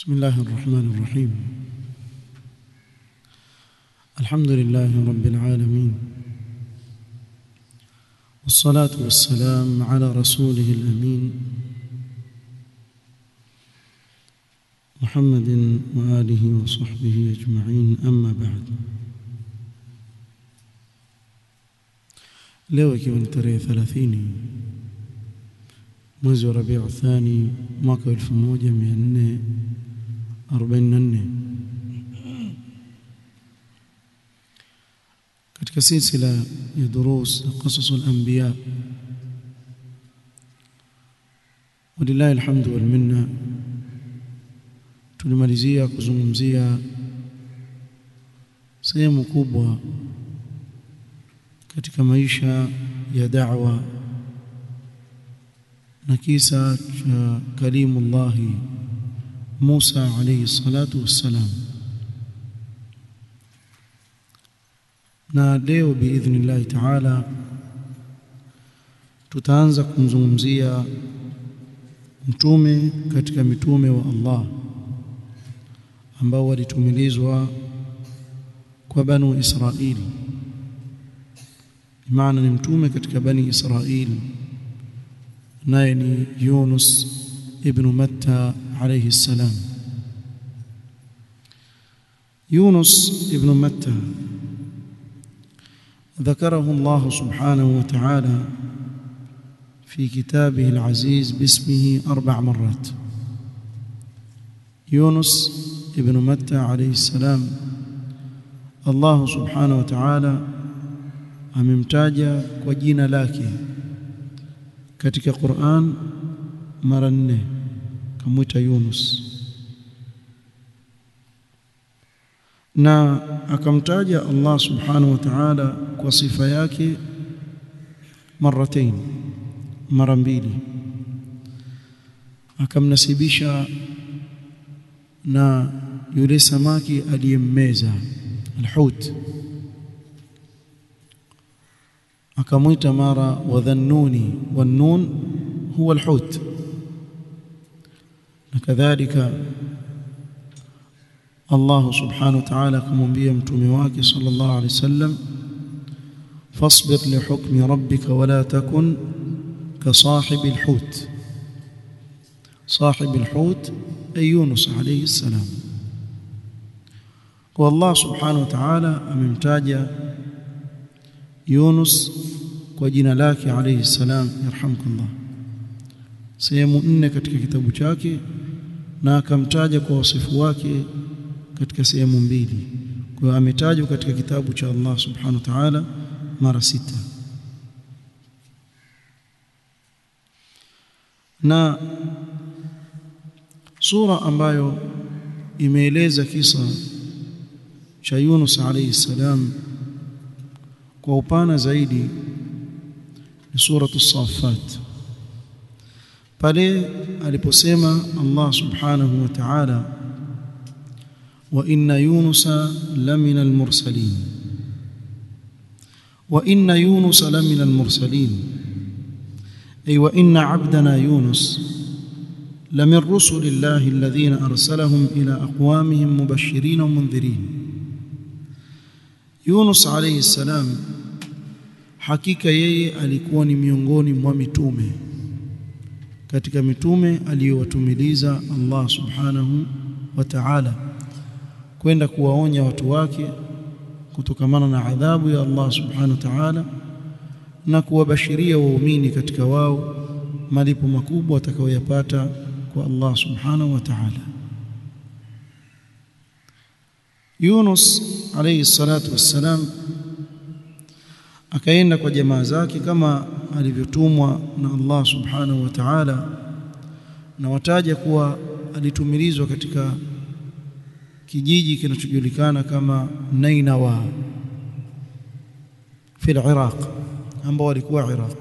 بسم الله الرحمن الرحيم الحمد لله رب العالمين والصلاة والسلام على رسوله الأمين محمد وآله وصحبه أجمعين أما بعد leo ikiwa ni tarehe 30 mwezi wa Rabiu Thani mwaka 1444 katika silsila ya durus qasas al-anbiya walillahi alhamdu wal minna tulimalizia kuzungumzia sehemu kubwa katika maisha ya da'wa na kisa cha kalimullahi Musa alayhi salatu wassalam na leo biidhnillahi ta'ala tutaanza kumzungumzia mtume katika mitume wa Allah ambao walitumilizwa kwa banu Israili maana ni mtume katika bani Israili naye ni Yunus ibn Matta alayhi salam Yunus ibn Matta ذكره الله سبحانه وتعالى في كتابه العزيز باسمه أربع مرات يونس ابن متى عليه السلام الله سبحانه وتعالى amemtaja kwa jina lake katika Qur'an mara nne kamwita Yunus na akamtaja Allah subhanahu wa ta'ala kwa sifa yake maratain mara mbili akamnasibisha na yule samaki aliyemmeza alhut akamwita mara wadhannuni wannun huwa alhut na kadhalika Allah subhanahu wa ta'ala akamwambia mtume wake sallallahu alaihi wasallam fasbir li hukmi rabbika wala takun ka sahibi alhut sahibi alhut ay Yunus alayhi salam kwa Allah subhanahu wa ta'ala amemtaja Yunus kwa jina lake alayhi salam yarhamkallah sehemu nne katika kitabu chake na akamtaja kwa wasifu wake katika sehemu mbili kwa hiyo ametajwa katika kitabu cha Allah subhanahu wa ta'ala mara sita na sura ambayo imeeleza kisa cha Yunus alayhi salam kwa upana zaidi ni suratu Safat pale aliposema Allah subhanahu wa ta'ala wa inna yunusa lamina almursalin wa inna yunusa lamina almursalin ay wa inna 'abdana yunus لمن رسل الله الذين أرسلهم إلى أقوامهم مبشرين ومنذرين Yunus alayhi salam hakika yeye alikuwa ni miongoni mwa mitume katika mitume aliyowatumiliza Allah subhanahu wa ta'ala kwenda kuwaonya watu wake kutokamana na adhabu ya Allah subhanahu wa ta'ala na kuwabashiria waumini katika wao malipo makubwa watakayoyapata kwa Allah subhanahu wa ta'ala Yunus alayhi salatu wassalam akaenda kwa jamaa zake kama alivyotumwa na Allah subhanahu wa ta'ala na wataja kuwa alitumilizwa katika kijiji kinachojulikana kama Nainawa fi al-Iraq ambao walikuwa Iraq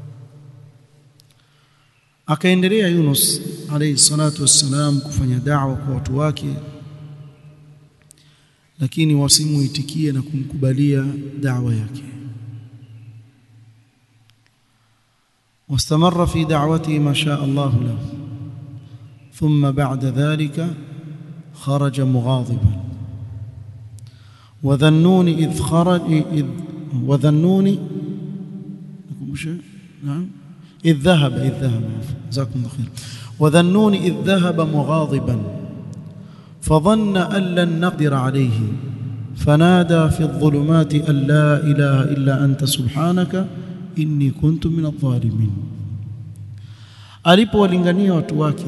akaendelea Yunus alayhi salatu wassalam kufanya da'wa kwa watu wake lakini wasimuitikie na kumkubalia da'wa yake واستمر في دعوته ما شاء الله له ثم بعد ذلك خرج مغاضبا وذنون إذ خرج إذ وذنون نعم إذ ذهب إذ ذهب جزاكم الله خير وذنون إذ ذهب مغاضبا فظن أن لن نقدر عليه فنادى في الظلمات أن لا إله إلا أنت سبحانك إني كنت من الظالمين alipowalingania watu wake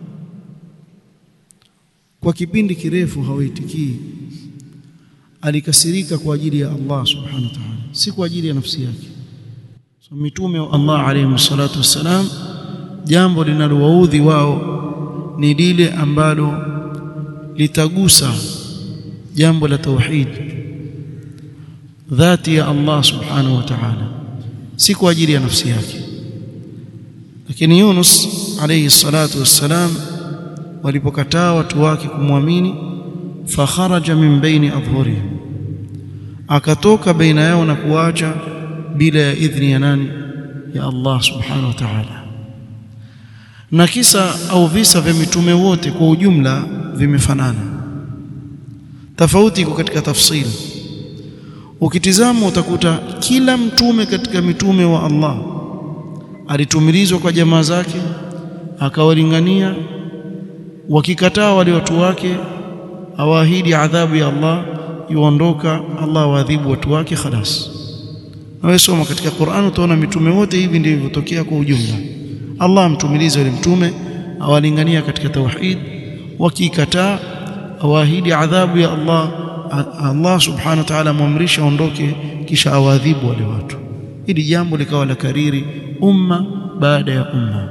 kwa kipindi kirefu hawaitikii alikasirika kwa ajili ya Allah subhanahu wa ta'ala si kwa ajili ya nafsi yake so mitume wa Allah alayhi salatu wassalam jambo linalowaudhi wao ni lile ambalo litagusa jambo la tauhid dhati ya Allah subhanahu wa ta'ala si kwa ajili ya nafsi yake lakini Yunus alayhi salatu wassalam walipokataa watu wake kumwamini fakharaja min baini adhhurihim akatoka baina yao na kuacha bila ya idhni ya nani ya Allah subhanahu wa ta'ala na kisa au visa vya mitume wote kwa ujumla vimefanana tofauti iko katika tafsiri ukitizama utakuta kila mtume katika mitume wa Allah alitumilizwa kwa jamaa zake akawalingania wakikataa wale watu wake awaahidi adhabu ya Allah yuondoka Allah waadhibu watu wake khalas na wewe soma katika Qur'an utaona mitume wote hivi ndivyo vilivyotokea kwa ujumla Allah amtumilize yule mtume awalingania katika tauhid wakikataa awaahidi adhabu ya Allah Allah subhanahu wa ta'ala muamrisha aondoke kisha awaadhibu wale watu ili jambo likawa la kariri umma baada ya umma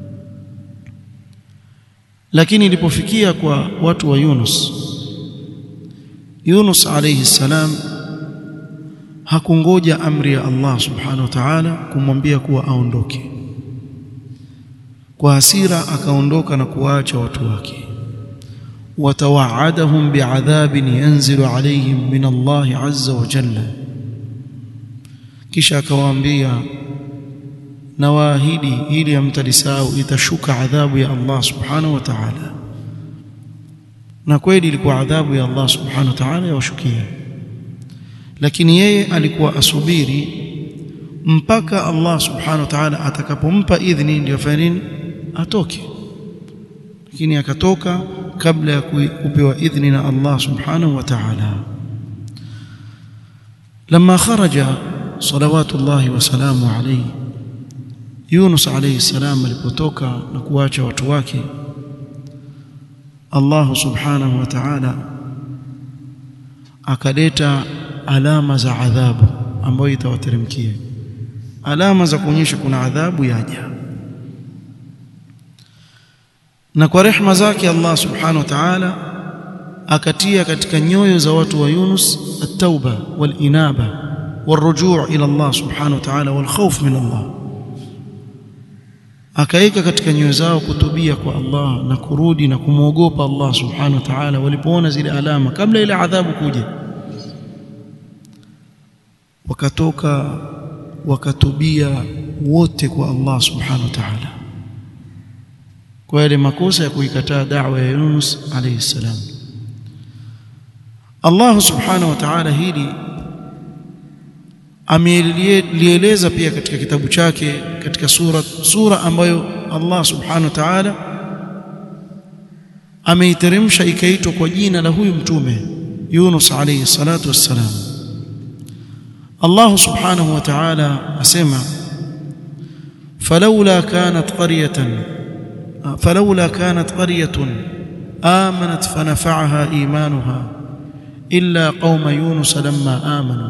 lakini ilipofikia kwa watu wa Yunus Yunus alayhi salam hakungoja amri ya Allah subhanahu wa ta'ala kumwambia kuwa aondoke kwa hasira akaondoka na kuwaacha watu wake watawaadahum bi'adhabin yanzilu alayhim min Allah azza wa jalla kisha akawaambia na waahidi ili amtalisahau itashuka adhabu ya Allah subhanahu wa ta'ala na kweli ilikuwa adhabu ya Allah subhanahu wa ta'ala yawashukia lakini yeye alikuwa asubiri mpaka Allah subhanahu wa ta'ala atakapompa idhini ndio afanye nini atoke lakini akatoka kabla ya kupewa idhini na Allah subhanahu wa ta'ala لما خرج صلوات الله وسلامه عليه Yunus alayhi salam alipotoka na kuacha watu wake Allah subhanahu wa ta'ala akaleta alama za adhabu ambayo itawateremkia alama za kuonyesha kuna adhabu yaja na kwa rehma zake Allah subhanahu wa ta'ala akatia katika nyoyo za watu wa Yunus at-tauba wal-inaba والرجوع الى الله سبحانه وتعالى والخوف من الله akaika katika nyoyo zao kutubia kwa Allah na kurudi na kumwogopa Allah subhanahu wa ta'ala walipoona zile alama kabla ile adhabu kuja wakatoka wakatubia wote kwa Allah subhanahu wa ta'ala kwa yale makosa ya kuikataa da'wa ya Yunus alayhi salam Allah subhanahu wa ta'ala hili amelieleza pia katika kitabu chake katika sura sura ambayo Allah subhanahu wa ta'ala ameiteremsha ikaitwa kwa jina la huyu mtume Yunus alayhi salatu wassalam Allah subhanahu wa ta'ala asema falawla kanat qaryatan falawla kanat qaryatun amanat fanafa'aha imanuha illa qauma yunus lamma amanu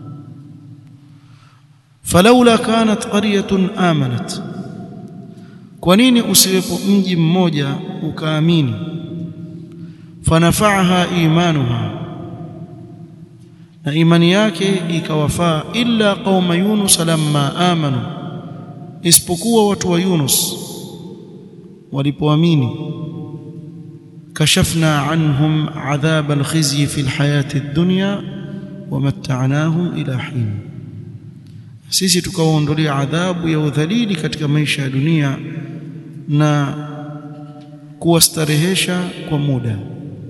falaula kanat qaryatun amanat kwa nini usiwepo mji mmoja ukaamini fanafa'aha imanuha na imani yake ikawafaa illa qauma yunus lamma amanu isipokuwa watu wa yunus walipoamini kashafna anhum adhab alkhizyi fi alhayati ad-dunya wamatta'nahum ila hin sisi tukawaondolea adhabu ya udhalili katika maisha ya dunia na kuwastarehesha kwa muda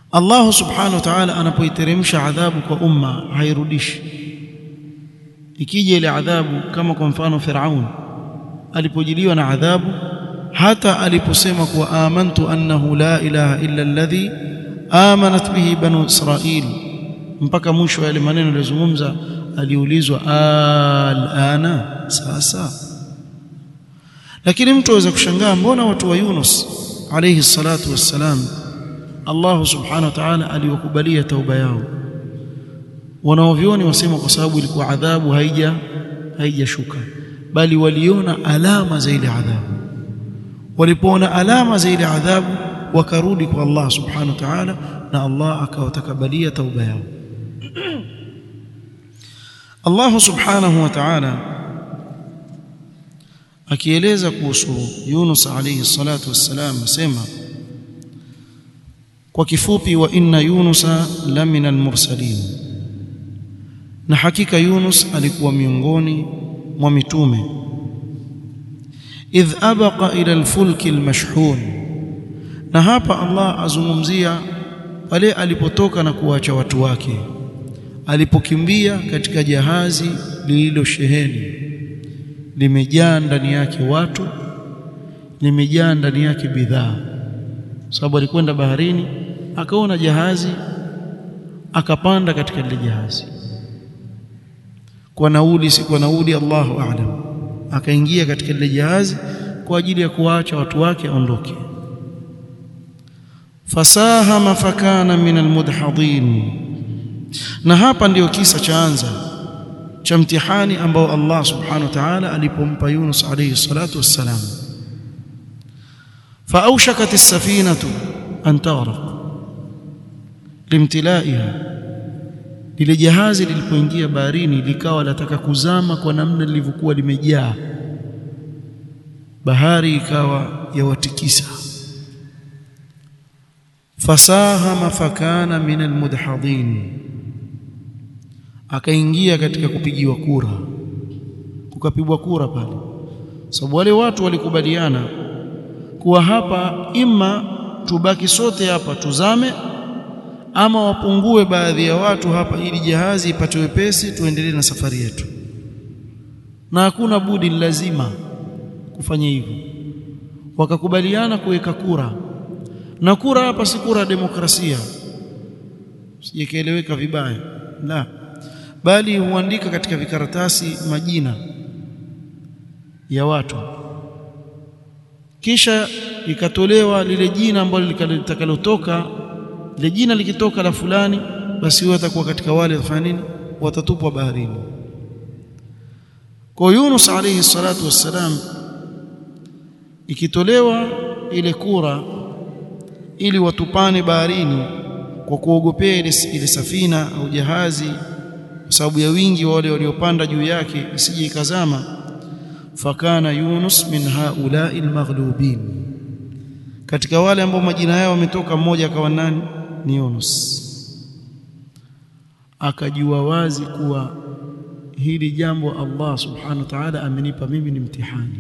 Allah subhanahu wa ta'ala anapoiteremsha adhabu kwa umma hairudishi ikija ile adhabu kama kwa mfano Firaun alipojiliwa na adhabu hata aliposema kuwa amantu annahu la ilaha illa alladhi amanat bihi banu israil mpaka mwisho yale maneno aliyozungumza aliulizwa alana sasa lakini mtu aweza kushangaa mbona watu wa Yunus alayhi salatu wassalam Allah subhanahu wa ta'ala aliwakubalia tauba yao wanaovioni wasema kwa sababu ilikuwa adhabu haija haijashuka bali waliona alama za ile adhabu walipoona alama za ile adhabu wakarudi kwa Allah subhanahu wa ta'ala na Allah akawatakabalia tauba yao Allah subhanahu wa ta'ala akieleza kuhusu Yunus alayhi salatu wassalam asema kwa kifupi wa inna yunusa lamina almursalin na hakika Yunus alikuwa miongoni mwa mitume idh abaqa ila alfulki almashhun na hapa Allah azungumzia pale alipotoka na kuacha watu wake alipokimbia katika jahazi lililosheheni limejaa ndani yake watu limejaa ndani yake bidhaa sababu alikwenda baharini akaona jahazi akapanda katika lile jahazi kwa nauli si kwa nauli Allahu a'lam akaingia katika lile jahazi kwa ajili ya kuwaacha watu wake aondoke fasahama fakana min almudhadin na hapa ndiyo kisa chaanza cha mtihani ambao Allah subhanahu wa ta'ala alipompa Yunus alayhi salatu wassalam فأوشكت السفينة أن تغرق limtilaiha lile jahazi lilipoingia baharini likawa lataka kuzama kwa namna lilivyokuwa limejaa bahari ikawa yawatikisa fasahama fakana min almudhadin akaingia katika kupigiwa kura kukapigwa kura pale sababu wale watu walikubaliana kuwa hapa ima tubaki sote hapa tuzame ama wapungue baadhi ya watu hapa ili jahazi ipate wepesi tuendelee na safari yetu na hakuna budi lazima kufanya hivyo wakakubaliana kuweka kura na kura hapa si kura ya demokrasia sijekieleweka vibaya la bali huandika katika vikaratasi majina ya watu kisha ikatolewa lile jina ambalo litakalotoka lile jina likitoka la fulani basi huyo atakuwa katika wale wafanya nini watatupwa baharini kwa Yunus alayhi salatu wassalam ikitolewa ile kura ili watupane baharini kwa kuogopea ile, ile safina au jahazi kwa sababu ya wingi wa wale waliopanda juu yake isije ikazama fakana Yunus min haulai almaghlubin katika wale ambao majina yao wametoka mmoja akawa nani ni Yunus akajua wazi kuwa hili jambo Allah subhanahu wa ta'ala amenipa mimi ni mtihani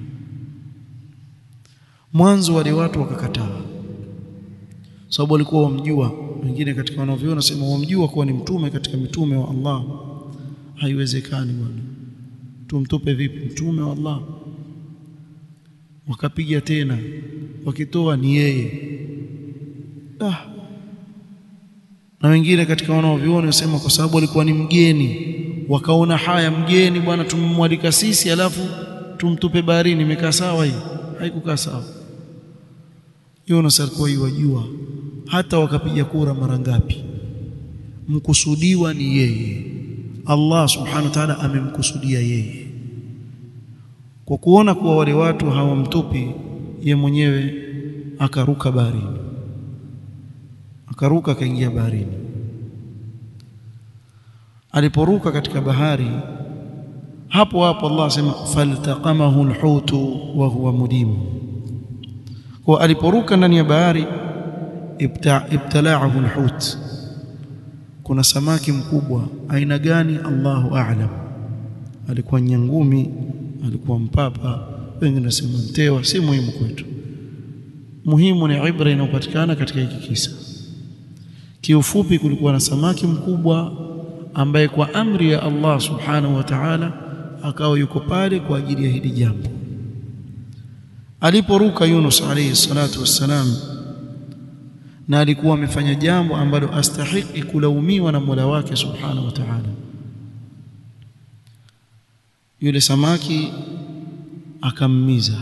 mwanzo wale watu wakakataa sababu walikuwa wamjua wengine katika wanavyona sema wamjua kuwa ni mtume katika mitume wa Allah haiwezekani bwana tumtupe vipi mtume wa Allah wakapiga tena wakitoa ni yeye ah. na wengine katika wanaoviona wasema kwa sababu alikuwa ni mgeni wakaona haya mgeni bwana tumemwalika sisi alafu tumtupe baharini imekaa sawa hii haikukaa sawa Yunus alikuwa yuwajua hata wakapiga kura mara ngapi mkusudiwa ni yeye Allah subhanahu wa ta'ala amemkusudia yeye kwa kuona kuwa wale watu hawamtupi ye mwenyewe akaruka baharini akaruka akaingia baharini aliporuka katika bahari hapo hapo Allah asema faltaqamahu alhutu wa huwa mudim kwa aliporuka ndani ya bahari ibtalaahu alhut kuna samaki mkubwa aina gani Allahu a'lam alikuwa nyangumi alikuwa mpapa wengine nasema mtewa si muhimu kwetu muhimu ni ibra inayopatikana katika hiki kisa kiufupi kulikuwa na samaki mkubwa ambaye kwa amri ya Allah subhanahu wa ta'ala akawa yuko pale kwa ajili ya hili jambo aliporuka Yunus alayhi salatu wassalam na alikuwa amefanya jambo ambalo astahiki kulaumiwa na Mola wake subhanahu wa ta'ala yule samaki akammiza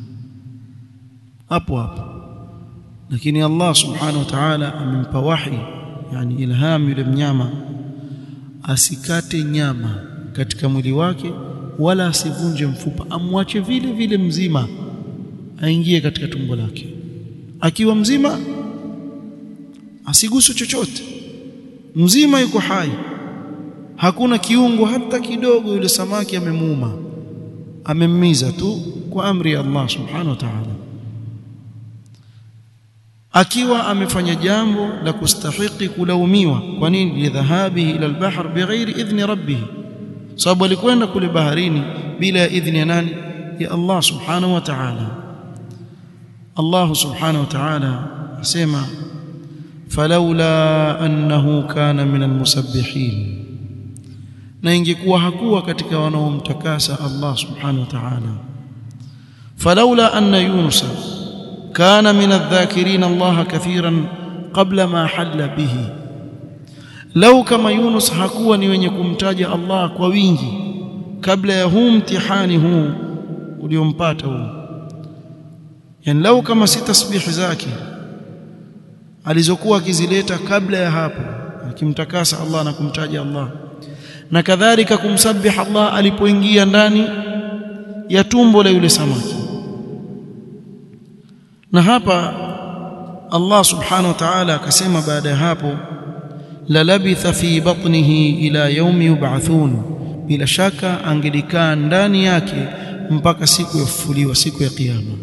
hapo hapo lakini Allah subhanahu wa ta'ala amempa wahi yani ilham yule mnyama asikate nyama katika mwili wake wala asivunje mfupa amwache vile vile mzima aingie katika tumbo lake akiwa mzima asiguswe chochote mzima yuko hai hakuna kiungo hata kidogo yule samaki amemuuma amemmiza tu kwa amri ya Allah subhanahu wa ta'ala akiwa amefanya jambo la kustahiki kulaumiwa kwa nini lidhahabihi ila albahr bighairi idhni rabbih sababu alikwenda kule baharini bila ya idhni ya nani ya Allah subhanahu wa ta'ala Allah subhanahu wa ta'ala asema falaula annahu kana min almusabbihin na ingekuwa hakuwa katika wanaomtakasa Allah subhanahu wa ta'ala falaula anna yunusa كان من الذاكرين الله كثيرا قبل ما حل به لو كما يونس hakuwa ni wenye kumtaja Allah kwa wingi kabla ya huu mtihani huu uliompata huu yani lau kama si tasbihi zake alizokuwa akizileta kabla ya hapo akimtakasa Allah na kumtaja Allah na kadhalika kumsabih Allah alipoingia ndani ya tumbo la yule samaki na hapa Allah subhanahu wa ta'ala akasema baada ya hapo la labitha fi batnihi ila yaumi yub'athun bila shaka angelikaa ndani yake mpaka siku ya kufufuliwa siku ya kiyama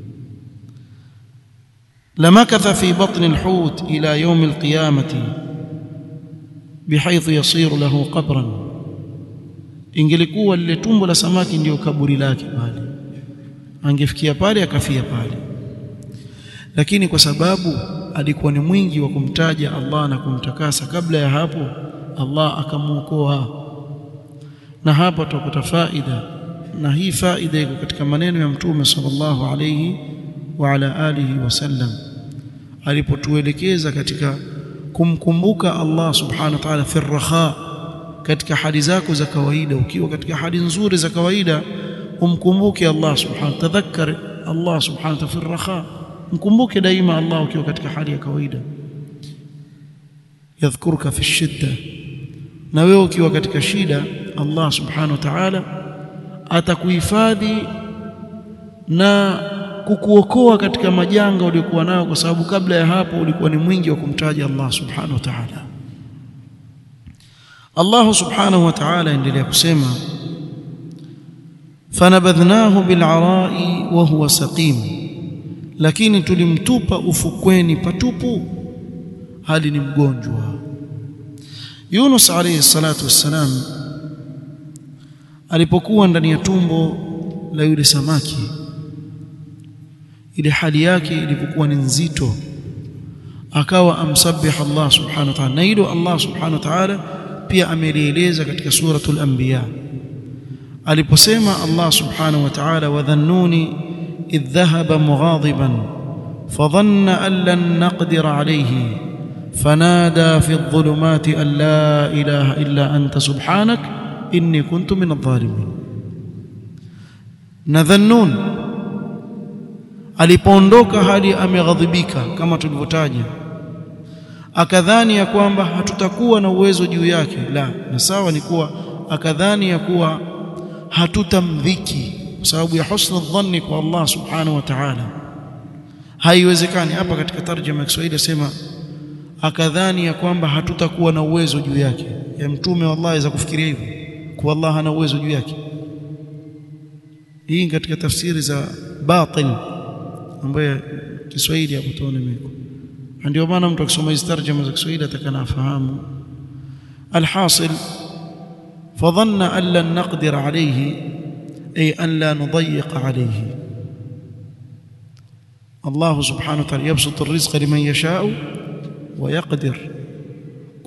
lamakatha fi batni alhut ila yaumi alqiyamati bihaythu yasiru lahu qabran ingelikuwa lile tumbo la samaki ndiyo kaburi lake pale angefikia pale akafia pale lakini kwa sababu alikuwa ni mwingi wa kumtaja Allah na kumtakasa kabla ya hapo Allah akamuokoa na hapa tupata faida na hii faida iko katika maneno ya mtume sallallahu alayhi wa ala alihi wasallam alipotuelekeza katika kumkumbuka Allah subhanahu wa ta'ala fi raha katika hali zako za kawaida ukiwa katika hali nzuri za kawaida umkumbuke Allah subhanahu tadhakkar Allah subhanahu wa ta'ala fi raha mkumbuke daima Allah ukiwa katika hali ya kawaida yadhkuruka fi shidda na wewe ukiwa katika shida Allah subhanahu wa ta'ala atakuhifadhi na kukuokoa katika majanga uliokuwa nayo kwa sababu kabla ya hapo ulikuwa ni mwingi wa kumtaja Allah subhanahu wa ta'ala Allah subhanahu wa ta'ala endelea kusema fanabadhnahu bil'ara'i wa huwa saqim lakini tulimtupa ufukweni patupu hali ni mgonjwa Yunus alayhi salatu wassalam alipokuwa ndani ya tumbo la yule samaki ile hali yake ilipokuwa ni nzito akawa amsabih Allah subhanahu wa ta'ala na hilo Allah subhanahu wa ta'ala pia amelieleza katika suratul anbiya aliposema Allah subhanahu wa ta'ala wadhannuni idh dhahaba mughadiban fadhanna an lan naqdir alayhi fanada fi adh-dhulumati an la ilaha illa anta subhanak inni kuntu min adh-dhalimin nadhannun alipoondoka hali ameghadhibika kama tulivyotaja akadhani ya kwamba hatutakuwa na uwezo juu yake la na sawa ni kuwa akadhani ya kuwa hatutamdhiki kwa sababu ya husna dhanni kwa Allah subhanahu wa ta'ala haiwezekani hapa katika tarjuma ya Kiswahili asema akadhani ya kwamba hatutakuwa na uwezo juu yake ya mtume wa Allah aweza kufikiria hivyo kwa Allah hana uwezo juu yake hii katika tafsiri za batil ambayo Kiswahili hapo tuone miko ndio maana mtu akisoma hizi tarjuma za Kiswahili atakana afahamu alhasil fadhanna an lan naqdir alayhi ay an la nudayyiq alayhi Allah subhanahu wa ta'ala yabsutu ar-rizqa liman yasha'u wa yaqdir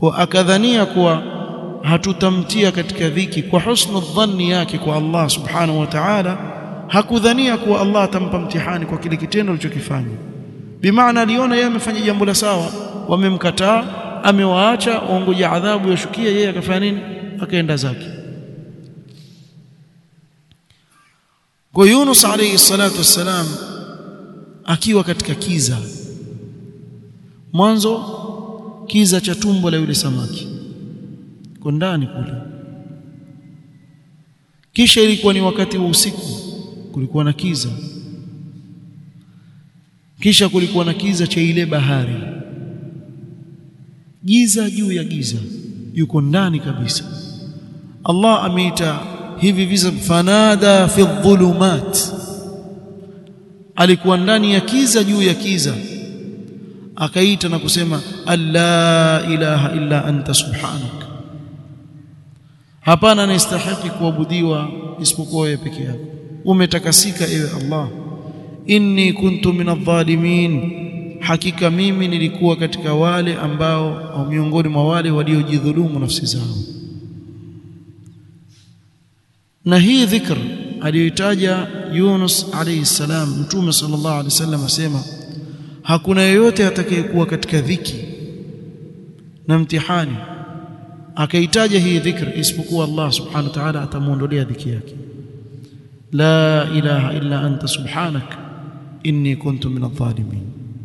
kwa akadhania kuwa hatutamtia katika dhiki kwa husnu dhanni yake kwa Allah subhanahu wa ta'ala hakudhania kuwa Allah atampa mtihani kwa kile kitendo alichokifanya bimaana aliona yeye amefanya jambo la sawa wamemkataa amewaacha waongoja adhabu yashukia yeye akafanya nini akaenda zake kwa Yunus alayhi salatu wassalam akiwa katika kiza mwanzo kiza cha tumbo la yule samaki kwa ndani kule kisha ilikuwa ni wakati wa usiku kulikuwa na kiza kisha kulikuwa na kiza cha ile bahari giza juu ya giza yuko ndani kabisa Allah ameita hivi visa fanada fi dhulumat alikuwa ndani ya kiza juu ya kiza akaita na kusema alla ilaha illa anta subhanak hapana anastahili kuabudiwa isipokuwa wewe peke yako umetakasika ewe Allah inni kuntu minadh-dhalimin hakika mimi nilikuwa katika wale ambao au miongoni mwa wale waliojidhulumu nafsi zao na hii dhikr aliyoitaja Yunus alayhi salam mtume sallallahu alayhi wasallam asema hakuna yeyote atakayekuwa katika dhiki na mtihani akaitaja hii dhikr isipokuwa Allah subhanahu wa ta'ala atamuondolea dhiki yake la ilaha illa anta subhanak inni kuntu min adh-dhalimin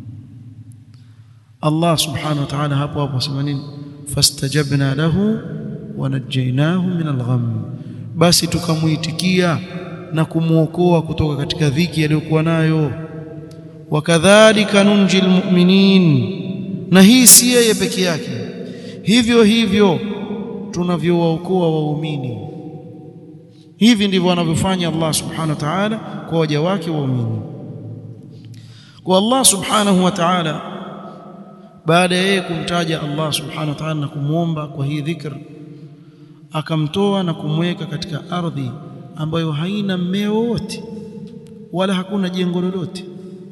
Allah subhanahu wa ta'ala hapo hapo asema nini fastajabna lahu wa najjaynahu min al-gham basi tukamuitikia na kumuokoa kutoka katika dhiki aliyokuwa nayo wakadhalika nunjil mu'minin na hii si yeye peke yake hivyo hivyo tunavyowaokoa waumini hivi ndivyo anavyofanya Allah subhanahu wa ta'ala kwa waja wake waumini kwa Allah subhanahu wa ta'ala baada ya yeye kumtaja Allah subhanahu wa ta'ala na kumwomba kwa hii dhikr akamtoa na kumweka katika ardhi ambayo haina mmea wowote wala hakuna jengo lolote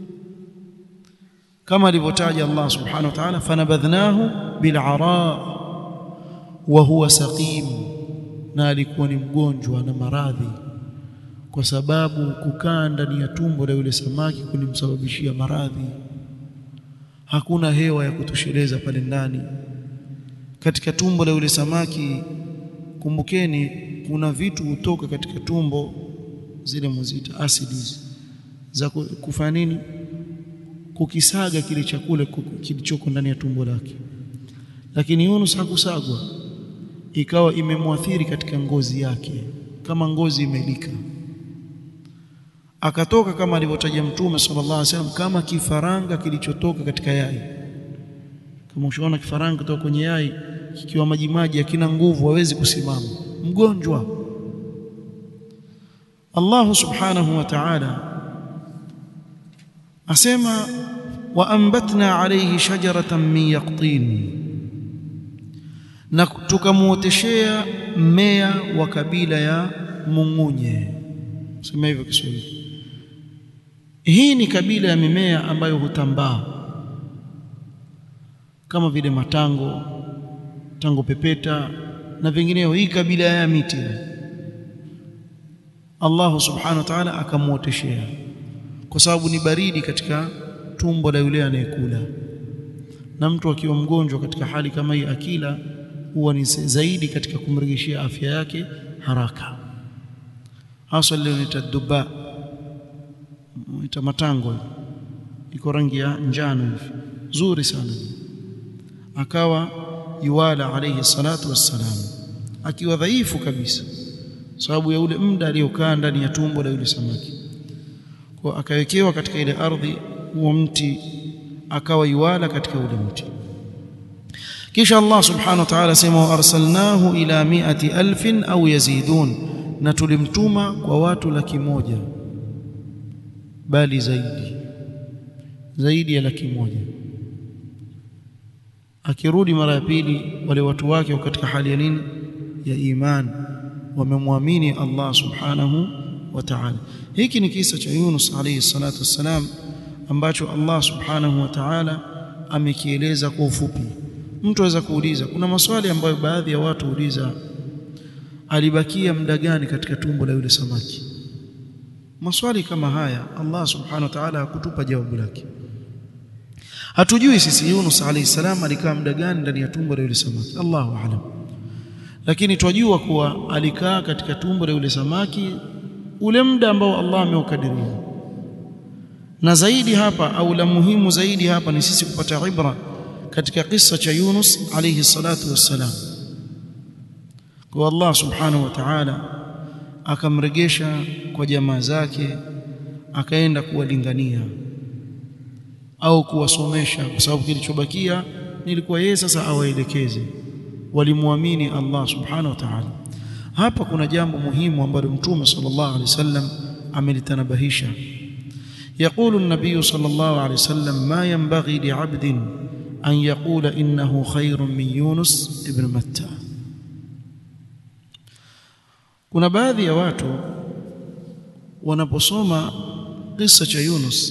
kama alivyotaja Allah subhanahu wa ta'ala fanabadhnahu bil'ara wa huwa saqim na alikuwa ni mgonjwa na maradhi kwa sababu kukaa ndani ya tumbo la yule samaki kulimsababishia maradhi hakuna hewa ya kutosheleza pale ndani katika tumbo la yule samaki kumbukeni kuna vitu hutoka katika tumbo zile muzita acids za kufanya nini kukisaga kile chakula kilichoko ndani ya tumbo lake lakini Yunus hakusagwa ikawa imemwathiri katika ngozi yake kama ngozi imelika akatoka kama alivyotaja mtume sallallahu alaihi wasallam kama kifaranga kilichotoka katika yai kama ushaona kifaranga kutoka kwenye yai kikiwa maji maji hakina nguvu hawezi kusimama mgonjwa Allah subhanahu wa ta'ala asema wa ambatna alayhi shajaratan min yaqtin na tukamuoteshea mmea wa kabila ya mungunye sema hivyo Kiswahili hii ni kabila ya mimea ambayo hutambaa kama vile matango tango pepeta na vingineo hii kabila ya miti Allah subhanahu wa ta'ala akamuoteshea kwa sababu ni baridi katika tumbo la yule anayekula na mtu akiwa mgonjwa katika hali kama hii akila huwa ni zaidi katika kumrejeshia afya yake haraka hasa leo nitaduba ita matango iko rangi ya njano hivi zuri sana akawa yuwala alayhi salatu wassalam akiwa dhaifu kabisa sababu ya ule muda aliyokaa ndani ya tumbo la yule samaki kwa akawekewa katika ile ardhi huo mti akawa yuwala katika ule mti kisha Allah subhanahu wa ta'ala sema arsalnahu ila mi'ati alfin au yazidun na tulimtuma kwa watu laki moja bali zaidi zaidi ya laki moja akirudi mara ya pili wale watu wake wako katika hali ya nini ya iman wamemwamini Allah subhanahu wa ta'ala hiki ni kisa cha Yunus alayhi salatu wassalam ambacho Allah subhanahu wa ta'ala amekieleza kwa ufupi mtu aweza kuuliza kuna maswali ambayo baadhi ya watu huuliza alibakia muda gani katika tumbo la yule samaki maswali kama haya Allah subhanahu wa ta'ala hakutupa jawabu lake hatujui sisi Yunus alayhi salam alikaa muda gani ndani ya tumbo la yule samaki Allahu a'lam lakini twajua kuwa alikaa katika tumbo la yule samaki ule muda ambao Allah ameukadiria na zaidi hapa au la muhimu zaidi hapa ni sisi kupata ibra katika kisa cha Yunus alayhi salatu wassalam kwa Allah subhanahu wa ta'ala akamregesha kwa jamaa zake akaenda kuwalingania au kuwasomesha kwa sababu kilichobakia nilikuwa yeye sasa awaelekeze walimwamini Allah subhanahu wa ta'ala hapa kuna jambo muhimu ambalo mtume sallallahu alaihi wasallam amelitanabahisha يقول النبي صلى الله عليه وسلم ما ينبغي لعبد أن يقول إنه خير من يونس ابن متى kuna baadhi ya watu wanaposoma kisa cha Yunus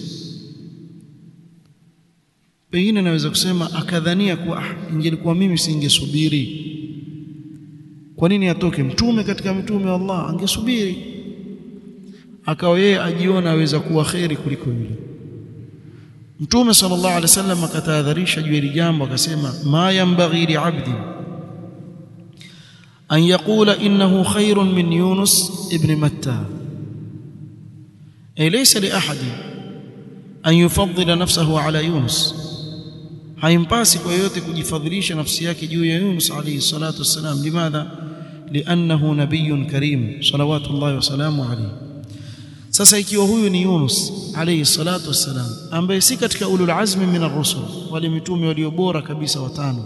pengine naweza kusema akadhania kuwa ah, ingelikuwa mimi singesubiri kwa nini atoke mtume katika mitume wa Allah angesubiri akawa yeye ajiona aweza kuwa kheri kuliko yule mtume sallallahu alaihi wasallam akatahadharisha juu ya jambo akasema ma yanbaghi li'abdi an yaqula innahu khairun min yunus ibn matta ay laysa li ahadi an yufaddila nafsahu ala yunus haimpasi kwa yote kujifadhilisha nafsi yake juu ya Yunus alayhi salatu wassalam limadha liannahu nabiyyun karim salawatullahi wasalamu alayhi sasa ikiwa huyu ni Yunus alayhi salatu wassalam ambaye si katika ulul azmi min ar-rusul wale mitume walio bora kabisa watano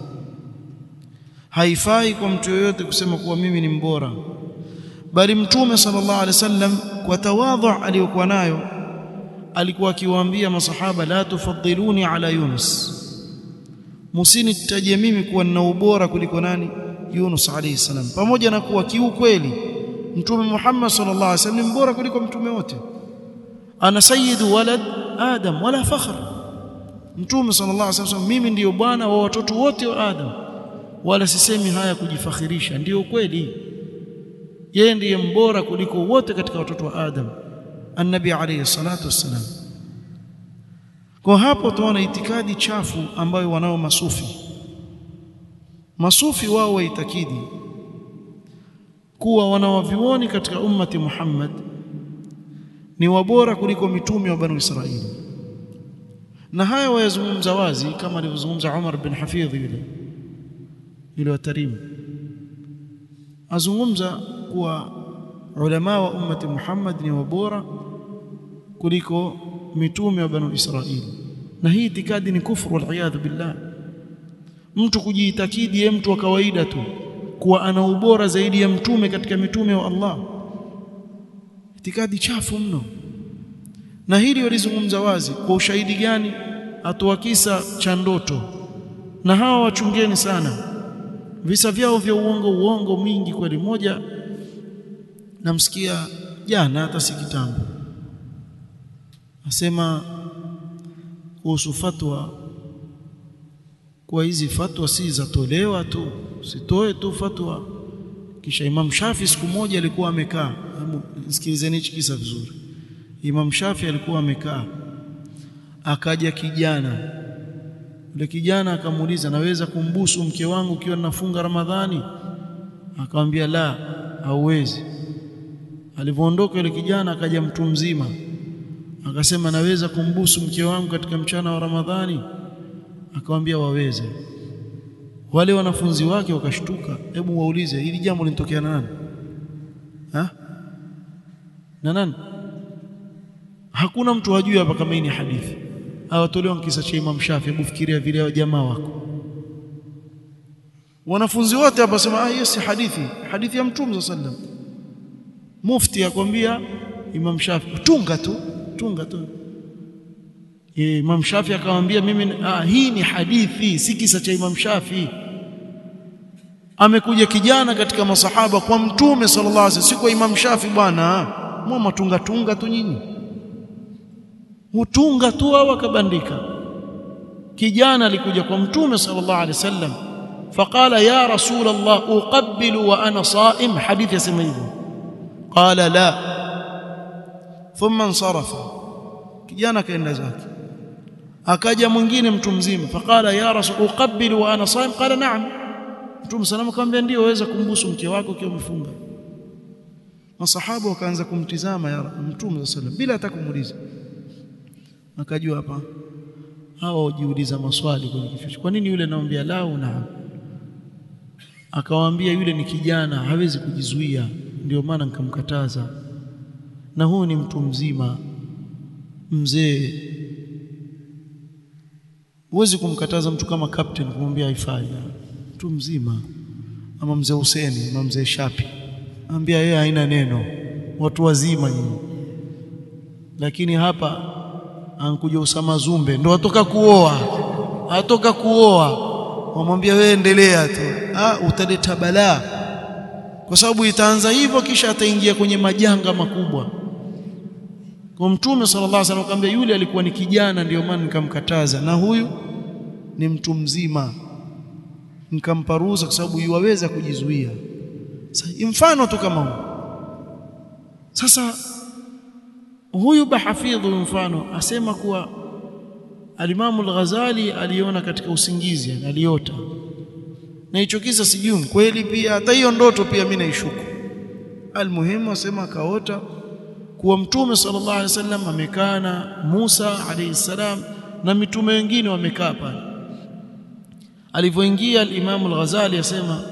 haifai kwa mtu yoyote kusema kuwa mimi ni mbora bali mtume sallallahu alaihi wasallam kwa tawadhu aliyokuwa nayo alikuwa akiwaambia masahaba la tufaddiluni ala Yunus musinitaje mimi kuwa nina ubora kuliko nani Yunus alayhi salam pamoja na kuwa kiukweli mtume Muhammad sallallahu alaihi wasallam ni bora kuliko mtume wote ana sayyidu walad adam wala fakhr mtume sallallahu alaihi wasallam mimi ndiyo bwana wa watoto wote wa adam wala sisemi haya kujifakhirisha ndiyo kweli yeye ndiye mbora kuliko wote katika watoto wa adam annabi alayhi salatu wassalam kwa hapo tuona itikadi chafu ambayo wanao masufi masufi wao waitakidi kuwa wanawavioni katika ummati Muhammad ni wabora kuliko mitume wa Banu Israili na haya wayazungumza wazi kama alivyozungumza Umar bin Hafidh yule yule wa Tarim azungumza kuwa ulama wa ummati Muhammad ni wabora kuliko mitume wa Banu Israili na hii itikadi ni kufuru wal billah mtu kujiitakidi yeye mtu wa kawaida tu kuwa ana ubora zaidi ya mtume katika mitume wa Allah itikadi chafu mno na hili walizungumza wazi kwa ushahidi gani atoa kisa cha ndoto na hawa wachungeni sana visa vyao vya uongo uongo mwingi kweli moja namsikia jana hata si kitambo asema kuhusu fatwa kwa hizi fatwa si zatolewa tu sitoe tu fatwa kisha Imam Shafi siku moja alikuwa amekaa sikilizeni hichi kisa vizuri Imam Shafi alikuwa amekaa akaja kijana yule kijana akamuuliza naweza kumbusu mke wangu ukiwa ninafunga Ramadhani akamwambia la hauwezi alivyoondoka yule kijana akaja mtu mzima akasema naweza kumbusu mke wangu katika mchana wa Ramadhani akamwambia waweze wale wanafunzi wake wakashtuka hebu waulize hili jambo linatokea na nani ha na nani hakuna mtu hajui hapa kama hii ni hadithi hawatolewa kisa cha Imam Shafi hebu fikiria vile jamaa wako wanafunzi wote hapa sema ah hiyo si hadithi hadithi ya mtume sallam mufti akwambia Imam Shafi tunga tu tunga tu Imam Shafi akamwambia mimi ah, hii ni hadithi si kisa cha Imam Shafi amekuja kijana katika masahaba kwa mtume sallallahu alaihi wasallam si kwa Imam Shafi bwana mwa tunga tunga tu nyinyi hutunga tu au akabandika kijana alikuja kwa mtume sallallahu alaihi wasallam فقال يا رسول الله أقبل وأنا صائم حديث يسمى قال لا ثم انصرف kijana kaenda zake akaja mwingine mtu mzima faqala ya rasul uqabbilu wa ana saim qala na'am mtume sallallahu akamwambia ndio waweza kumbusu mke wako ukiwa umefunga masahaba wakaanza kumtizama ya mtume sallallahu bila hata kumuuliza akajua hapa hao hujiuliza maswali kwenye kichwa kwa nini yule anamwambia la naam akawaambia yule ni kijana hawezi kujizuia ndio maana nikamkataza na huyu ni mtu mzima mzee huwezi kumkataza mtu kama captain kumwambia haifai mtu mzima ama mzee Huseni ama mzee Shapi ambia yeye haina neno watu wazima nyinyi lakini hapa ankuja Usama Zumbe ndo atoka kuoa atoka kuoa wamwambia wewe endelea tu ah utaleta balaa kwa sababu itaanza hivyo kisha ataingia kwenye majanga makubwa kwa mtume sallallahu alaihi wasallam akamwambia yule alikuwa ni kijana ndio maana nikamkataza na huyu ni mtu mzima nikampa ruhusa kwa sababu yuwaweza kujizuia sasa mfano tu kama huu sasa huyu bahafidhu mfano asema kuwa alimamu al-Ghazali aliona katika usingizi aliota na hicho kisa sijui kweli pia hata hiyo ndoto pia mimi naishuku almuhimu asema akaota kuwa mtume sallallahu alaihi wasallam amekaa na Musa alayhi salam na mitume wengine wamekaa pale alivyoingia al-Imam al-Ghazali asema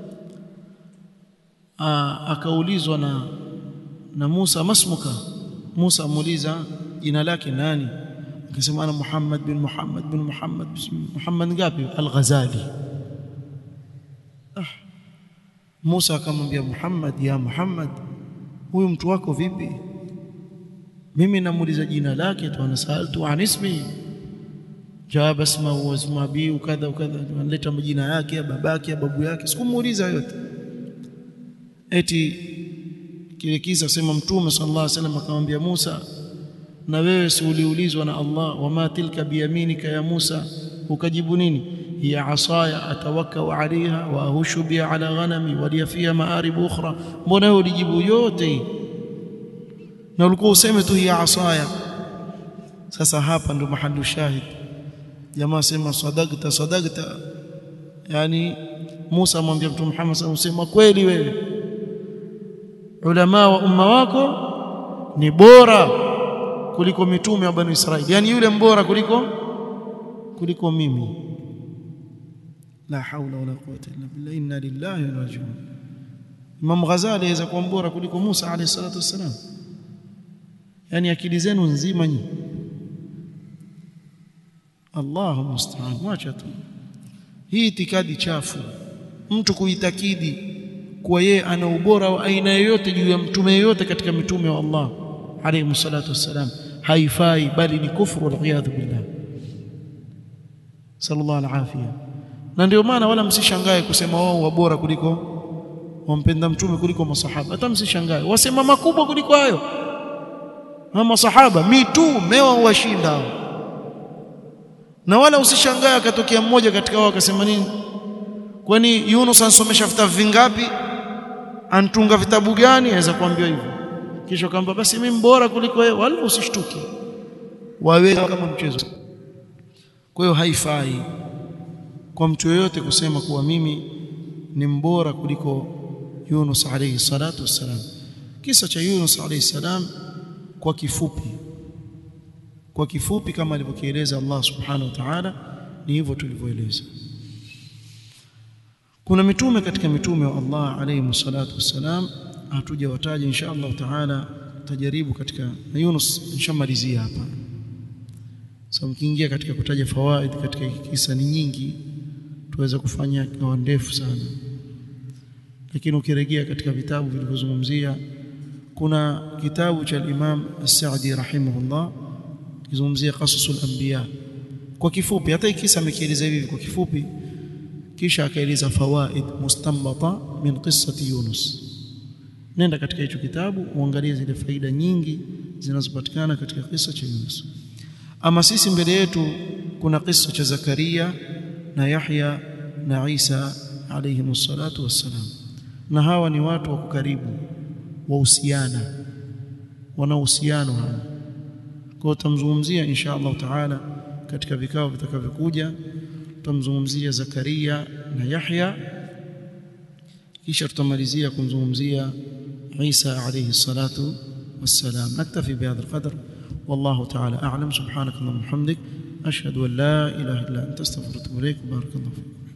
akaulizwa na na Musa masmuka Musa amuuliza jina lake nani akasema ana Muhammad bin Muhammad bin Muhammad Muhammad ngapi al-Ghazali ah Musa akamwambia Muhammad ya Muhammad huyu mtu wako vipi mimi namuuliza jina lake tu anasaltu an ismi jawab asma wa isma bi ukadha ukadha analeta majina yake ya babake ya babu yake sikumuuliza yote eti kile kisa sema mtume sallallahu alaihi wasallam akamwambia Musa na wewe si uliulizwa na Allah wama tilka biyaminika ya Musa ukajibu nini hiya asaya atawakkau alaiha wa ahushu biha ala ghanami wa liya fiha maarib ukhra mbona wewe ulijibu yote hii na ulikuwa useme tu hiya asaya sasa hapa ndo mahalu shahid jamaa sema sadaqta sadaqta yani Musa amwambia mtume Muhammad sallallahu alaihi wasallam kweli wewe ulama wa umma wako ni bora kuliko mitume wa bani Israili yani yule mbora kuliko kuliko mimi la haula wala quwwata illa billah inna lillahi wa inna ilaihi raji'un Imam Ghazali aweza kuwa mbora kuliko Musa alayhi salatu wassalam yani akili zenu nzima nyinyi Allahu musta'an mwacha tu hii itikadi chafu mtu kuitakidi kuwa yeye ana ubora wa aina yoyote juu ya mtume yoyote katika mitume wa Allah alayhi salatu wassalam haifai bali ni kufru waliyadhu billah sallallahu alafia na ndio maana wala msishangae kusema wao wabora kuliko wampenda mtume kuliko masahaba hata msishangae wasema makubwa kuliko hayo na masahaba mitume wao washinda hao na wala usishangae akatokea mmoja katika wao akasema nini kwani Yunus ansomesha vitabu vingapi antunga vitabu gani aweza kuambiwa hivyo kisha kwamba basi mimi bora kuliko wewe wala usishtuke wawe kama mchezo kwa hiyo haifai kwa mtu yeyote kusema kuwa mimi ni mbora kuliko Yunus alayhi salatu wassalam kisa cha Yunus alayhi salam kwa kifupi kwa kifupi kama alivyokieleza Allah subhanahu wa ta'ala ni hivyo tulivyoeleza kuna mitume katika mitume wa Allah alayhi salatu wassalam hatujawataja insha Allah taala tajaribu katika na Yunus nishamalizia hapa sasa mkiingia katika kutaja fawaid katika kisa ni nyingi tuweza kufanya kwa ndefu sana lakini ukirejea katika vitabu vilivyozungumzia kuna kitabu cha Imam As-Sa'di rahimahullah kizungumzia qasasul anbiya kwa kifupi hata kisa amekieleza hivi kwa kifupi kisha akaeleza fawaid mustanbata min qissati Yunus nenda katika hicho kitabu uangalie zile faida nyingi zinazopatikana katika kisa cha Yunus ama sisi mbele yetu kuna kisa cha Zakaria na Yahya na Isa alayhi salatu wassalam na hawa ni watu wa karibu wahusiana wana uhusiano hawa kwa tutamzungumzia insha Allah taala katika vikao vitakavyokuja tutamzungumzia Zakaria na Yahya kisha tutamalizia kumzungumzia Isa alayhi salatu wassalam naktafi bihadha alqadr والله تعالى أعلم سبحانك اللهم وبحمدك أشهد أن لا إله إلا أنت استغفرك وأتوب إليك بارك الله فيكم